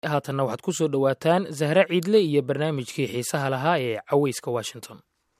haatanna waxaad ku soo dhowaataan zahre ciidle iyo barnaamijkii xiisaha lahaa ee caweyska washington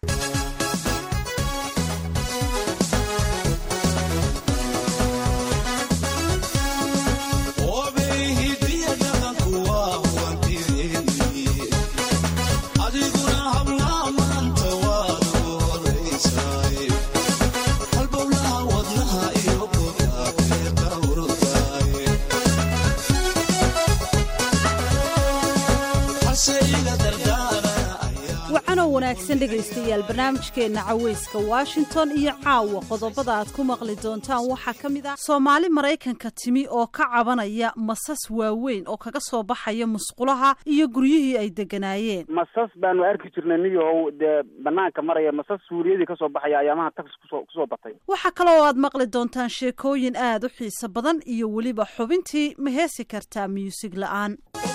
wacanoo wanaagsan dhegaystayaal barnaamijkeenna caweyska washington iyo caawa qodobada aad ku maqli doontaan waxaa ka mid ah soomaali maraykanka timi oo ka cabanaya masas waaweyn oo kaga soo baxaya musqulaha iyo guryihii ay deganaayeen masas baanu arki jirnay niyahow dee banaanka maraya masas suuriyadii kasoo baxaya ayaamaha taxi kusoo kusoo batay waxaa kale oo aad maqli doontaan sheekooyin aad u xiiso badan iyo weliba xubintii ma heesi kartaa muusig la-aan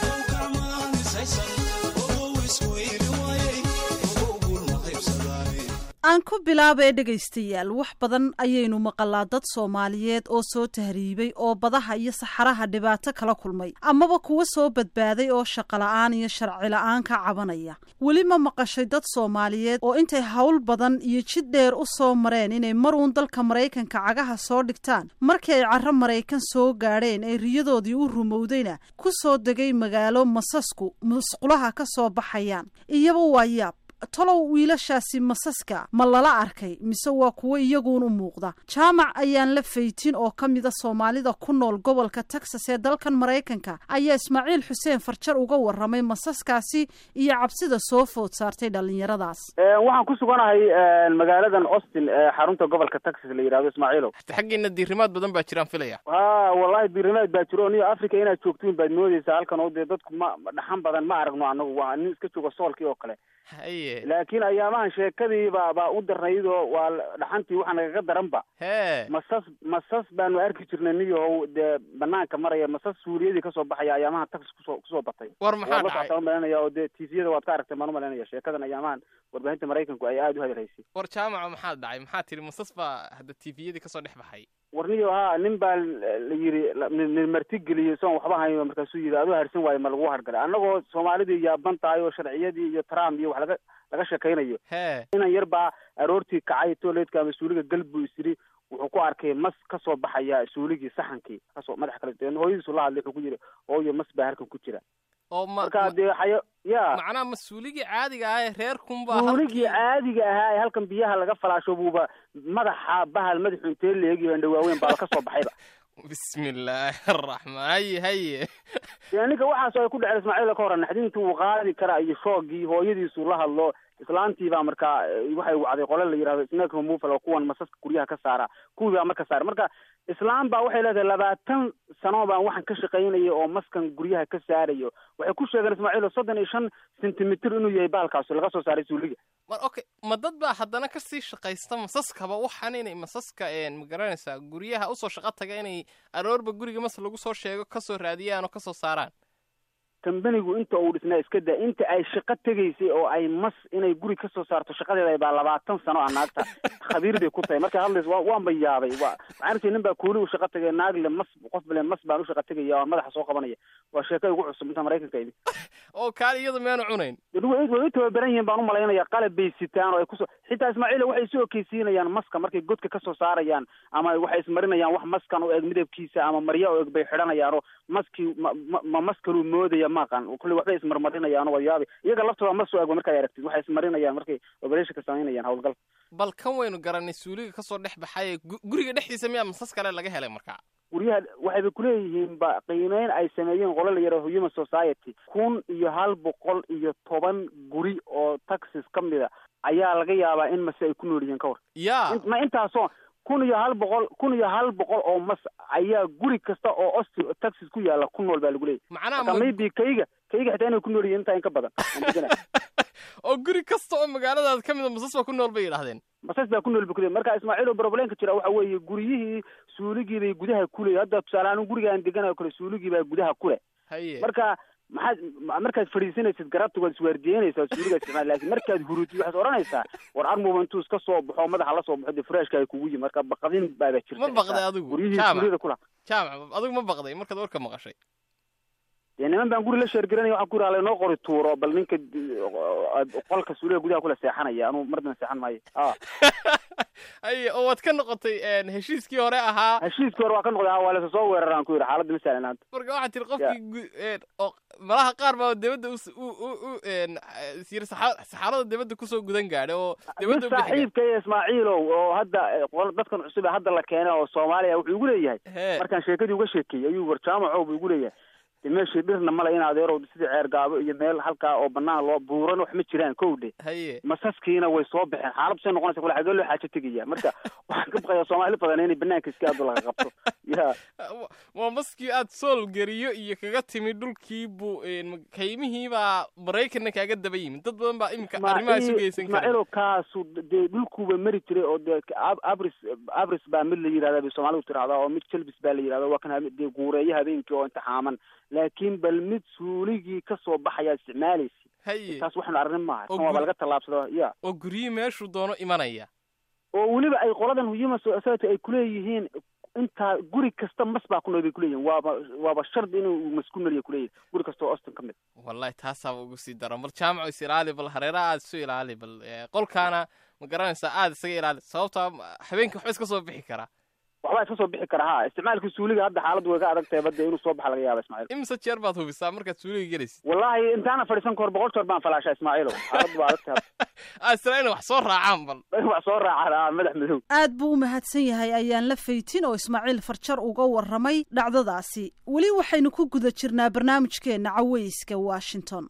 aan ku bilaabee dhegaystayaal wax badan ayaynu maqalaa dad soomaaliyeed oo soo tahriibay oo badaha iyo saxaraha dhibaato kala kulmay amaba kuwa soo badbaaday oo shaqola'aan iyo sharci la-aan ka cabanaya weli ma maqashay dad soomaaliyeed oo intay howl badan iyo jid dheer u soo mareen inay maruun dalka maraykanka cagaha soo dhigtaan markii ay carro maraykan soo gaadheen ee riyadoodii u rumowdayna ku soo degay magaalo masasku musqulaha ka soo baxayaan iyaba waa yaab talow wiilashaasi masaska ma lala arkay mise waa kuwo iyaguun u muuqda jaamac ayaan la faytin oo ka mida soomaalida ku nool gobolka texas ee dalkan maraykanka ayaa ismaaciil xuseen farjar uga warramay masaskaasi iyo cabsida soo food saartay dhallinyaradaas waxaan ku suganahay magaaladan austin ee xarunta gobolka texas la yidhahdo ismaaciilow xaggeena diirimaad badan baa jiraan filaya ha wallahi diirimaad baa jiro niyo africa inaad joogtiin baad moodeysaa halkan oo dee dadku ma dhaxan badan ma aragno anagu waa nin iska jooga soolkii oo kale haye laakiin ayaamahan sheekadii ba baa u darnaydoo waa dhaxantii waxaa nagaga daranba hee masas masas baanu arki jirnay niyahow dee banaanka maraya masas suuriyadii kasoo baxaya ayaamaha taxi kusoo kusoo batay war maxaa dhacay waxaan umalaynaya oo dee tviyada waad ka aragtay maan umalaynaya sheekadan ayaamahan warbaahinta maraykanku ay aada u hadalhaysay war jaamaco maxaa dhacay maxaa tiri masas baa hadda tviyadii kasoo dhex baxay warniyo ha nin baa la yidhi nin martigeliyey soon waxba hayn markaasuu yidhi aduu harsan waayo ma lagu hargalay annagoo soomaalidii yaaban tahay oo sharciyadii iyo trump iyo wax laga laga sheekaynayo hee inan yar baa aroortii kacay toiletka ama suuliga gal buu isiri wuxuu ku arkay mas kasoo baxaya suuligii saxankii kasoo madax kale dee hooyadiisu la hadlay wuxuu ku yidhi hooyo mas baa halkan ku jira oo ma marka dee xayo ya macnaha mas-uuligii caadiga ah ee reer kunbaa suuligii caadiga ahaa ee halkan biyaha laga falaasho buuba madaxa bahal madaxu intee leegi baan dhawaaweyn baaba kasoo baxayba bismi illaahi araxmaan haye haye dee ninka waxaas ay ku dhacday ismaaciil ka hore naxdintii uu qaadi karaa iyo shoogii hooyadiisu la hadlo islaantii baa markaa waxay wacday qole la yidhahdo snake removal oo kuwan masaska guryaha ka saara kuwii baa marka saara marka islaam baa waxay leedahay labaatan sano baan waxaan ka shaqaynaya oo maskan guryaha ka saarayo waxay ku sheegeen ismaaciil soddon iyo shan centimitr inuu yahay bahalkaas laga soo saaray suuliga mar okay ma dad baa haddana kasii shaqaysta masaskaba waxaan inay masaska ma garanaysaa guryaha usoo shaqo taga inay aroorba guriga mas lagu soo sheego kasoo raadiyaan oo kasoo saaraan kambanigu inta uu dhisnaa iska daa inta ay shaqo tegaysay oo ay mas inay guri kasoo saarto shaqadeeda baa labaatan sano a naagta khabiir bay ku tahay markay hadlaysa wa waan bayaabay wa waxaan arkay nin baa kuuli u shaqo tegay naagle mas qof bale mas baan u shaqo tegaya oo madaxa soo qabanaya waa sheeko igu cusub inta maraykanka idi oo kaali iyadu meanu cunayn way u tababaran yihiin baan umalaynaya qalab bay sitaan oo ay kusoo xitaa ismaaciil waxay isu okeysiinayaan maska markay godka kasoo saarayaan ama waxay ismarinayaan wax maskan u eg midabkiisa ama marya u eg bay xidhanayaan oo maskii ma ma mas kaluu moodaya maqan kulley waxbay ismarmarinayaan oo wadyaabay iyaga laftooda ma soo egba markaad aragtid waxay ismarinayaan markay operationka samaynayaan howlgalka bal kan waynu garanay suuliga kasoo dhex baxay guriga dhexdiisa miyaa masas kale laga helay markaa guryaha waxayba kuleeyihiin ba qiimeyn ay sameeyeen qolo la yaro human society kun iyo hal boqol iyo toban guri oo taxis ka mida ayaa laga yaabaa in mase ay ku nool yihiin ka hor ya ma intaasoo kun iyo hal boqol kun iyo hal boqol oo mas ayaa guri kasta oo austin taxis ku yaala ku nool baa lagu leeyahy macnaha marka maybe kayga kayga xitaa inay ku nool yihiin intaa in ka badan oo guri kasta oo magaaladaada ka mida masas baa ku nool bay yidhahdeen masas baa ku nool ba marka ismaaciil oo problemka jira waxa weeye guryihii suuligii bay gudaha kuley hadda tusaale ahaan gurigaan deganayo kale suuligii baa gudaha kule haye marka maxaad markaad fadhiisanaysid garabta waad iswaardiyeynaysaa suuligaa isticmaal laakiin markaad hurutid waxaad odhanaysaa war armuba intuu iska soo baxo madaxa la soo baxo dee furaashka ay kugu yimi marka baqdin baaba jirta ma baqday adigu guryihii jaamac suuliyada kula jaamac adigu ma baqday markaad warka maqashay dee niman baan guri la sheergaranaya waxaan ku yidhi laynoo qori tuuro bal ninka qolka suuliga gudaha kula seexanaya anuu mar dambe seexan maayo a haye oo waad ka noqotay heshiiskii hore ahaa heshiiskii hore waa ka noqday waa laysa soo weeraraan ku yidhi xaaladda ma sahlan hadda marka waxaad tiri qofkii gu- oo malaha qaar baa dibadda us- u u u yiri saxaarada dibadda kusoo gudan gaadhay oo nin dibadda u bixi saaxiibka iyo ismaaciilow oo hadda qol dadkan cusub ee hadda la keenay oo soomaaliya wuxuu igu leeyahay Hee. markaan sheekadii uga sheekeeyey ayuu war jaamaco buu igu leeyahay de meeshii dhirna male in adeerow sidii ceer gaabo iyo meel halkaa oo banaan loo buuran wax ma jiraan kow dhe haye masaskiina way soo baxeen xaalad say noqonaysa kule xagee loo xaajo tegaya marka waxaan ka baqayaa soomaali badan inay banaanka iska aado laga qabto ya waa maskii aad sool geriyo iyo kaga timi dhulkii buu kaymihii baa maraykanna kaaga daba yimid dad badan baa iminka arrimaha isu geysan kara ismaaciilow kaasu dee dhulkuuba mari jiray oo dee ab- abris abris baa mid la yidhahdaa bay soomaalidu tirahdaa oo mid jelbis baa la yidhahda waa kan habe- dee guureeyo habeenkii oo intixaaman laakiin bal mid suuligii ka soo baxayaa isticmaalaysa haye taas waxaan arrin maaha Oo kan waaba guri- laga tallaabsado ya oo guryihii meeshuu doono imanaya oo weliba ay qoladan human society ay kuleeyihiin intaa guri kasta mas baa ku nool bay kuleeyihin waaba waaba shardi inuu mas ku noliya kuleeyihin guri kasta oo austin ka mid wallahi taasaaba ugu sii daran bal jaamaco is ilaali bal hareeraha aad isu ilaali bal eh, qolkaana ma garanaysaa aad isaga ilaali sababtaa habeenkii waxba iska soo bixi karaa waxbaa iska soo bixi kara ha isticmaalka suuliga hadda xaaladdu way ka adag tahay badde inuu soo baxa laga yaaba ismaaciil imise jeer baad hubisaa markaad suuliga gelaysid wallahi intaana fadhiisan kahor boqol jeer baan falaashaa ismaaciilow xaaladdu waa adag tahay aa isla inay wax soo raacaan bal in wax soo raacaan madax madow aad buu u mahadsan yahay ayaan la faytin oo ismaaciil farjar uga warramay dhacdadaasi weli waxaynu ku guda jirnaa barnaamijkeenna caweyska washington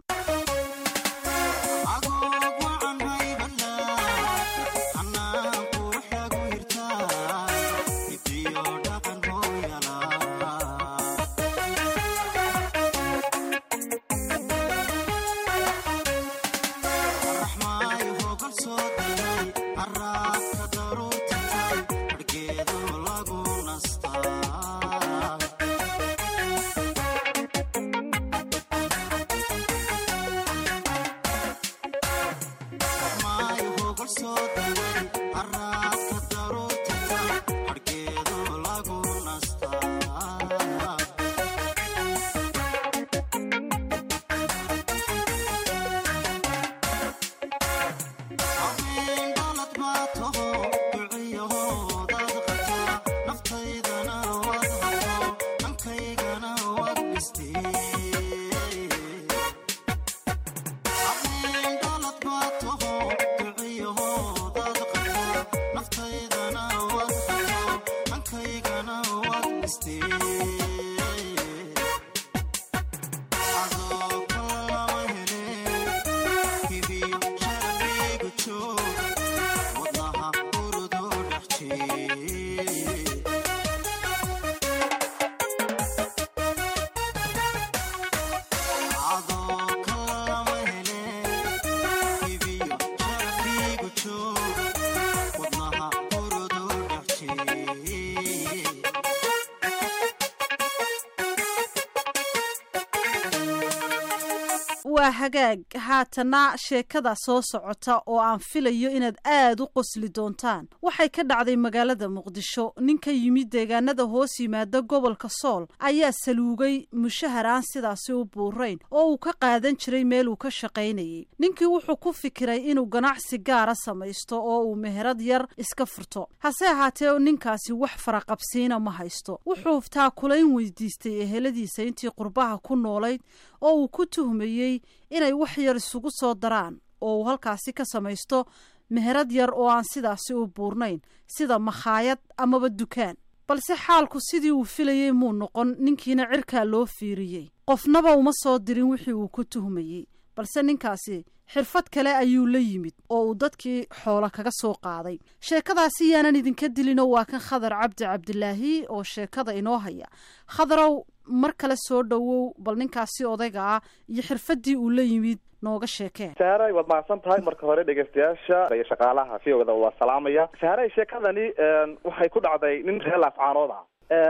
waa hagaag haatana sheekada soo socota oo aan filayo inaad aad u qosli doontaan waxay ka dhacday magaalada muqdisho nin ka yimid deegaanada hoos yimaada gobolka sool ayaa saluugay mushahar aan sidaasi u buurayn oo uu ka qaadan jiray meel uu ka shaqaynayay ninkii wuxuu ku fikiray inuu ganacsi gaara samaysto oo uu meherad yar iska furto hase ahaatee ninkaasi wax faraqabsiina ma haysto wuxuu taakulayn weydiistay eheladiisa intii qurbaha ku noolayd oo uu ku tuhmayey inay wax yar isugu soo daraan oo uu halkaasi ka samaysto meherad yar oo aan sidaasi u buurnayn sida makhaayad amaba dukaan balse xaalku sidii uu filayey muu noqon ninkiina cirkaa loo fiiriyey qofnaba uma soo dirin wixii uu ku tuhmayey balse ninkaasi xirfad kale ayuu la yimid oo uu dadkii xoolo kaga soo qaaday sheekadaasi yaanan idinka dilino waa kan khadar cabdi cabdilaahi oo sheekada inoo haya khadarow mar kale soo dhowow bal ninkaasi odayga ah iyo xirfaddii uu la yimid nooga sheekeen sahray waad mahadsan tahay marka hore dhegeystayaasha iyo shaqaalaha fiowda waa salaamaya sahray sheekadani waxay ku dhacday nin reer laafcaanood ah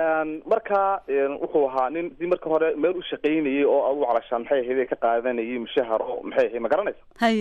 marka wuxuu ahaa nin si marka hore meel u shaqaynayay oo u calashaan maxay ahayd ka qaadanayay mushahar oo maxay ahayd ma garanaysa haye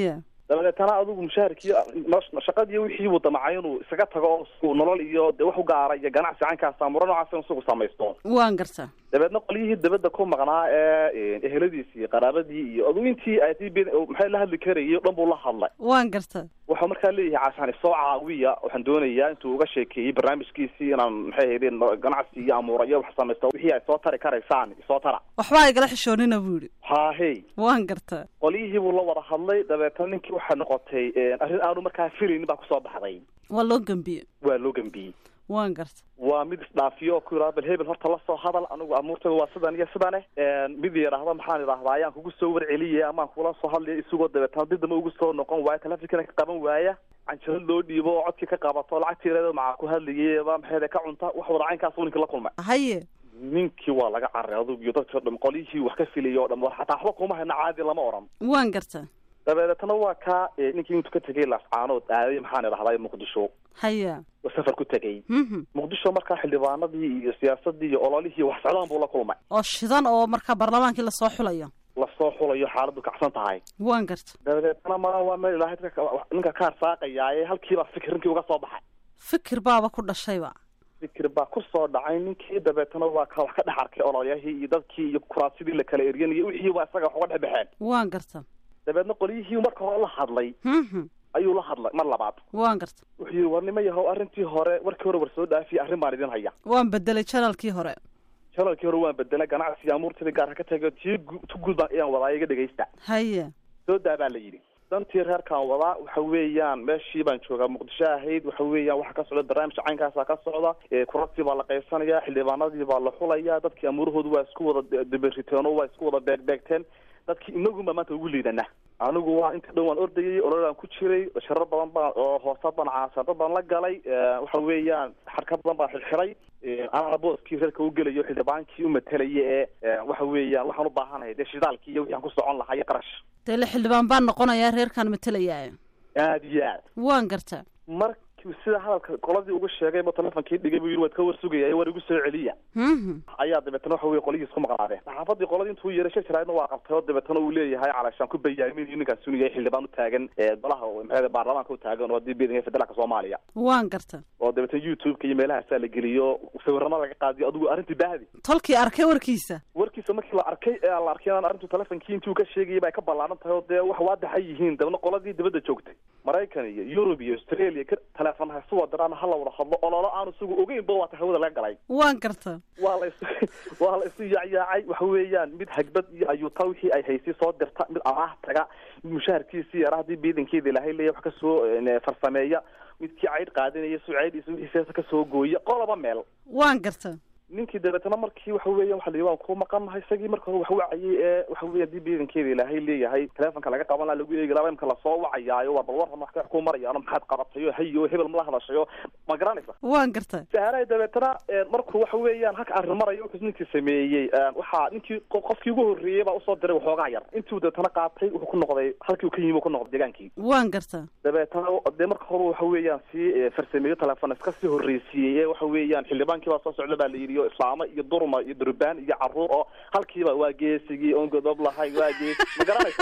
dabadeetana adigu mushaharkii shaqadii wixii buu damacay inuu isaga tago oo isku nolol iyo dee wax u gaara iyo ganacsi caynkaas amuro noocaas in isagu samaysto waan gartaa dabeedna qolyihii dabadda ku maqnaa ee eheladiisi iyo qaraabadii iyo aduu intii adb maxay la hadli karayay o dhan buu la hadlay waan gartaa wuxuu markaa leeyahay casani soo caawiya waxaan doonayaa intuu uga sheekeeyey barnaamijkiisii inaan maxay haydeen ganacsi iyo amuura iyo wax samaysta wixii ay soo tari karaysaan soo tara waxba igala xishoonina buu yidhi haahey waan gartaa qolyihii buu la wada hadlay dabeetana ninkii waxay noqotay arrin aanu markaa filaynin baa kusoo baxday waa loo gembiye waa loo gembiyey waan garta waa mid isdhaafiyo oo ku yidhahda bal hebel horta la soo hadal anigu amuurtayda waa sidan iyo sidane mid yidhaahda maxaan idhahdaa ayaan kugu soo warceliyay amaan kula soo hadlaya isagoo dabeetana dib dama ugu soo noqon waaya telefinkana ka qaban waaya canjirad loo dhiibo oo codkii ka qabato lacagtiireeda macaa ku hadlayay ba maxeeda ka cunta wax wada caynkaas ninkii la kulmay haye ninkii waa laga carray adug iyo dadkii o dham qolyihii wax ka filayay o dham war xataa waxba kuma hayna caadi lama odhan waan gartaa dabeedetana waa kaa ninkii intuu ka tegay laascaanood aaday maxaan idhahdaa muqdisho haya oo safar ku tegay mhm muqdisho markaa xildhibaanadii iyo siyaasadii iyo ololihii wax socdaan buu la kulmay oo shidan oo markaa baarlamaankii lasoo xulayo lasoo xulayo xaaladdu kacsan tahay waan garta dabadeetana ma waa meel ilaahay dadka ninka ka harsaaqayaaye halkiibaa fikir ninkii uga soo baxay fikir baaba ku dhashayba fikir baa ku soo dhacay ninkii dabeetana waa ka wax ka dhex arkay ololyahii iyo dadkii iyo kuraasidii la kala eryanayay wixii baa isaga wax uga dhex baxeen waan garta dabeedna qolyihii marka hore la hadlay mhm ayuu la hadlay mar labaad waan garta wuxuu yidhi war nima yahow arrintii hore warkii hore war soo dhaafiyay arrin baan idin haya waan bedelay janalkii hore janalkii hore waan bedelay ganacsiga amuurtadii gaar ha ka tago tii gu- tu guud baan ayaan wadaa iga dhegaysta haye soo daa baa la yidhi dantii reerkaan wadaa waxa weeyaan meeshii baan joogaa muqdisho ahayd waxa weeyaan waxa ka socda barnaamij caynkaasa ka socda ee kurastii baa la qaysanaya xildhibaanadii baa la xulaya dadkii amuurahoodu waa isku wada daberiteen oo waa isku wada beegbeegteen dadkii inagunba maanta ugu liidana anigu waa inta dhan waan ordayay ololaan ku jiray sharar badan baan oo hoosaad baan caasado baan la galay waxa weeyaan xarka badan baan xirxiray anaa booskii reerka u gelayo xildhibaankii u matelaya ee waxa weeyaan waxaan u baahanahay dee shidaalkii iyo wixii aan ku socon lahaa iyo qarash dee la xildhibaan baan noqonayaa reerkaan matelayaa aada iyo aad waan gartaa markii sida hadalka qoladii ugu sheegay ba telefonkii dhigay buu yidhi waad ka warsugaya war igu soo celiya mhm ayaa dabeetana waxa weye qoligii isku maqnaadeen saxaafadii qoladii intuu yeeray shir jaraadna waa qabtay oo dabeetana uu leeyahay calaashaan ku bayaaminayo ninkaas inuu yahay xildhibaan u taagan ee golaha maxaa baarlamaanka u taagan oo haddii beedan federaalka soomaaliya waan gartaa oo dabeetana youtube-ka iyo meelahaasaa la geliyo sawirama laga qaadiyo adigu arrintii baahdi tolkii arkay warkiisa warkiisa markii la arkay ee la arkay inaan arrintu telefonkii intuu ka sheegayay ba ay ka ballaaran tahay oo dee wax waadaxa yihiin dabna qoladii dibadda joogtay maraykan iyo yurub iyo australia ka teleefon ha isu wadiraan ha la wada hadlo ololo aanu isagu ogeynba waata hawada laga galay waan gartaa waa la is waa la isu yaacyaacay waxa weeyaan mid hagbad iyo ayuuta wixii ay haysay soo dirta mid amaah taga mid mushaharkiisii yara haddii biidankeeda ilaahay leeya wax kasoo eh, farsameeya midkii caydh qaadanaya su caydhiisa wixii seesa kasoo gooya qolaba meel waan gartaa ninkii dabeetana markii waxa weeya waxa la yidhi waan ku maqannahay isagii marka hore wax wacayay ee waxa weya haddii biidankeeda ilaahay leeyahay telefonka laga qaban laha lagu eegi lahaa imka lasoo wacayaayo waa bal warran wax ka ku marayaano maxaad qabatayo hayo hebel mala hadashayo ma garanaysa waan gartaa saharaay dabeetana eh, markuu waxa weeyaan halka arrin marayo wuxuu ninkii sameeyey eh, waxaa ninkii qof- qofkii ugu horreeyey baa usoo diray waxoogaa yar intuu dabeetana qaatay wuxuu ku noqday halkii uu ka yimi uu ku noqday deegaankii waan gartaa dabeetana dee marka hore waxa weeyaan sii eh, farsameeyo telefoon iska sii horreysiiyey ee waxa weeyaan xildhibaankii baa soo socda baa la yidhi oo islaamo iyo durma iyo durbaan iyo caruur oo halkiiba waa geesigii oon godob lahay waa gees ma garanaysa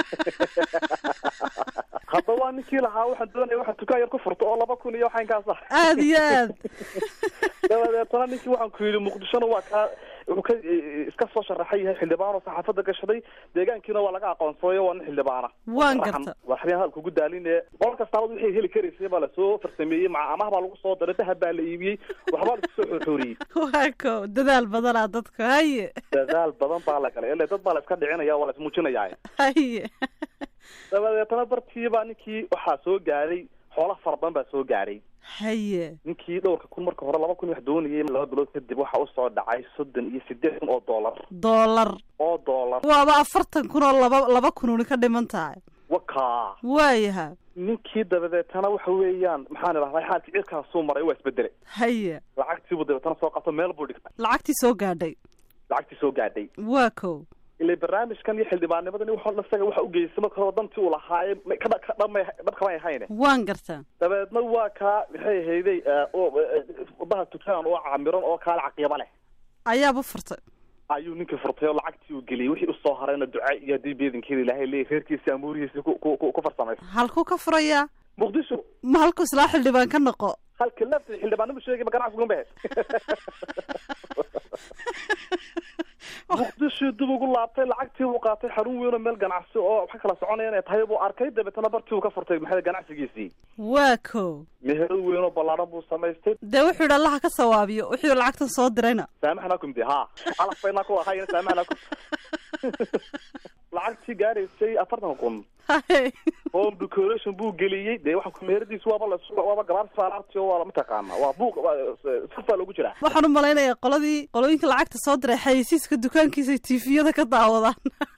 hadda waa ninkii lahaa waxaan doonaya waxaan dukaan yar ku furto oo laba kun iyo waxaan kaas ah aada iyo aad dabadeetana ninkii waxaan ku yidhi muqdishona waa kaa wuxuu ka iska soo sharaxay yahay xildhibaan oo saxaafadda gashaday deegaankiina waa laga aqoonsaday waa nin xildhibaana Waan garta. waxbaan hadalka ugu daalin ee qol kastaaba wixii heli karaysay baa lasoo farsameeyey maca amaah baa lagu soo diray dahab baa la iibiyey waxbaa lagu soo xorxoriyey waa ko dadaal badanaa dadka haye dadaal badan baa la galay ile dad baa la iska dhicinaya waa la ismuujinayaa haye dabadeetana bartiibaa ninkii waxaa soo gaaray xoolo fara badan baa soo gaaray haye ninkii dhowrka kun marka hore laba kun wax doonayay laba bilood kadib waxaa usoo dhacay soddon iyo sideed kun oo dollar doolar oo dollar waaba afartan kun oo laba laba kununi ka dhiman tahay wakaa waayaha ninkii dabadeetana waxa weeyaan maxaan idhahdaa xaalkii cirkaasuu maray waa isbedelay haye lacagtiibuu dabeetana soo qato meel buu dhigtay lacagtii soo gaadhay lacagtii soo gaadhay waa ko ilaa barnaamijkan iyo xildhibaannimadan waxoo dhan isaga waxa u geystay marka hore dantii uu lahaaye ma- ka dha- ka dhamay dhabkamay ahayne waan gartaa dabeedna waa kaa maxay ahayday oo wadaha dukaan oo caamiran oo kaala caqiiba leh ayaaba furtay ayuu ninkii furtay oo lacagtii uu geliyey wixii usoo harayna duca iyo haddii beedankeeda ilaahay leeyahy reerkiisi amuurihiisi ku ku ku- ku farsamaysa halkuu ka furayaa muqdisho ma halkuu islaa xildhibaan ka noqo halka lafti xildhibaanadu sheegay ma ganacsigun ba muqdisho dib ugu laabtay lacagtii buu qaatay xarun weyn oo meel ganacsi oo wax kala soconaya inay tahay buu arkay dabeetana bartii uu ka furtay maxay ganacsigiisii waa ko meherad weyn oo ballaaran buu samaystay dee wuxuu yidhi allaha ka sawaabiyo wuxuu lacagtan soo dirayna saamaxnakum de ha calaf baynaa ku ahayna saamaxnakum lacagtii gaaraysay afartan kun Haye. home decoration buu geliyey dee waxa meheradiis waaba la waaba gabaarsi alaabti oo waa mataqaana waa buuq safaa loogu jiraa waxaan u malaynayaa qoladii qolooyinka lacagta soo diray xayeysiiska dukaankiisa tifiyada ka daawadaan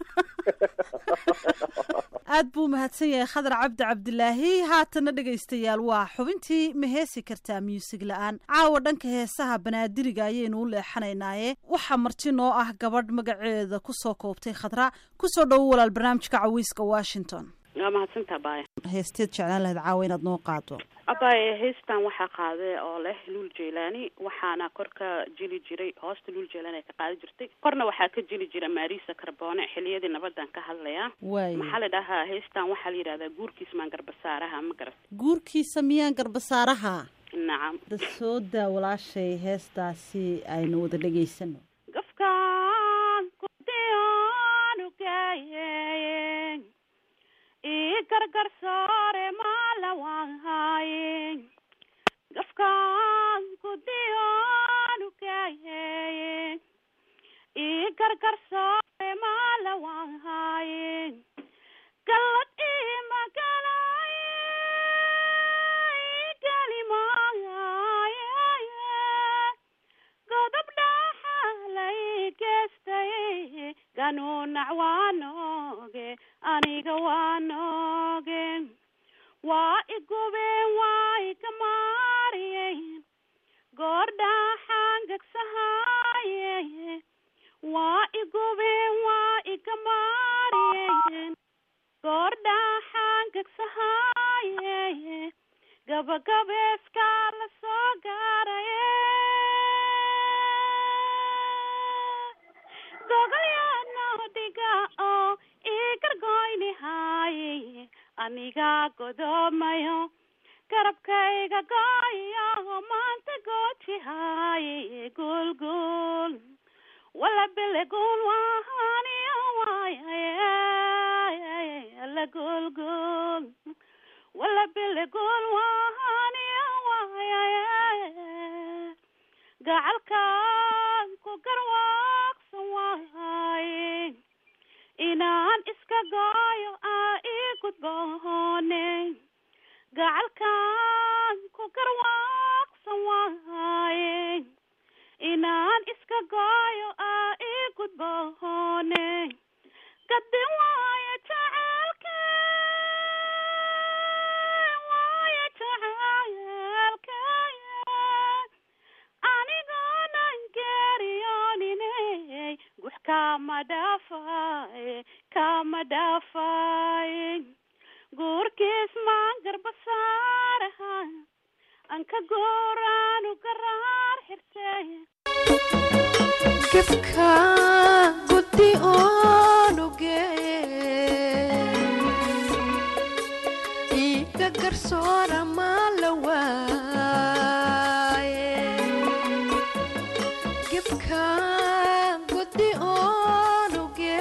aad buu mahadsan yahay khadar cabdi cabdilaahi haatana dhegaystayaal waa xubintii ma heesi kartaa muusig la-aan caawa dhanka heesaha banaadiriga ayaynu u leexanaynaaye waxaa marti noo ah gabadh magaceeda kusoo koobtay khadra kusoo dhowo walaal barnaamijka cawiiska washington waa mahadsantaa baaya heesteed jeclaan lahayd caawa inaad noo qaado abaaye heystan waxaa qaaday oo leh luul jeylaani waxaana kor ka jeli jiray hoosta luul jeylaani ay ka qaadi jirtay korna waxaa ka jeli jira marisa carbone xiliyadii nabadan ka hadlaya waay maxaa la dhahaa heystan waxaa la yidhahdaa guurkiis maangarbasaaraha ma garat guurkiisa miyaan garbasaaraha nacam da soo daa walaashay heestaasi aynu wada dhegaysano gafkaan kudiyaanu gaayeen ii gargarsoore malawahaye gafkaan kudiyaanu gaayeen ii gargarsoore malawahaye galad ii magalaye ii galimaaye godob dhaxalay geestay ganuunac waa nooge aniga waa nooge waa igubeen waa igamaariyeen goor dhaxaan gegsahaye waa igubeen waa igamaariyeen goor dhaxaan gegsahaye gabagabeeskaa la soo gaaraye gogolyano dhiga oo ii gargoyni haaye anigaa godoomayo garabkayga gooyo maanta gooji haaye gulgul wala bele gul wahaniyo waaye la gulgul wala bele gul wahaniyo waaye gacalkaan ku garwaaqsan waaye inaan iska gooyo aa ii gudboone gacalkaan ku garwaaqsan waaye inaan iska gooyo aa ii gudboone gadi waaye jaceelke waaye jaceelke anigoonan geeriyoonine gux kama dhaafaye kama dhaafaye guurkiis maan garbasaaraha anka gooraanu garaar xirteye gefka gudi oonuge iga garsoora maa la waaye gefka gudi oonuge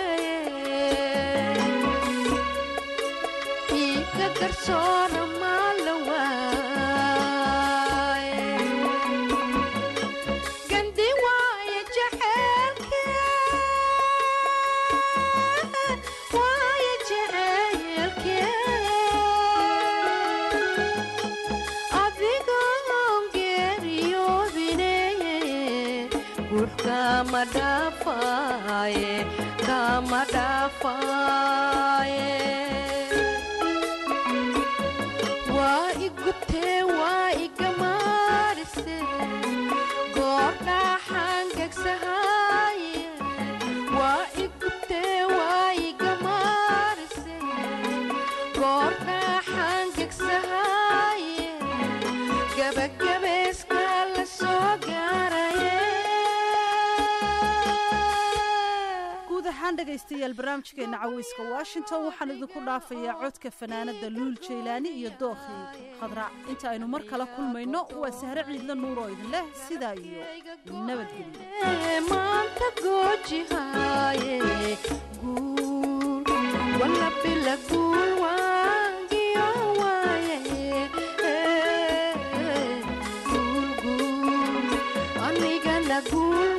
iga garsoora maa la waaye gandi waaye jaceelke waaye jaceelke adigoon geeriyoobine guux kama dhaafaye kama dhaafaye waa igubtee waa igamaarise goor dhaxaan gegsahaye waa igubtee waa igamaarise goor dhaxaan gegsahaye gabagabeeskaa la soo gaaraye dhegaystayaal barnaamijkeena caweyska washington waxaan idinku dhaafayaa codka fanaanada luul jaylaani iyo dookhi khadrac inta aynu mar kale kulmayno waa sahre ciidla nuur oo idin leh sidaa iyo nabadgelyo maanta goojihaaye guur walla bila guur waangiyo waaye guur guur anigana guur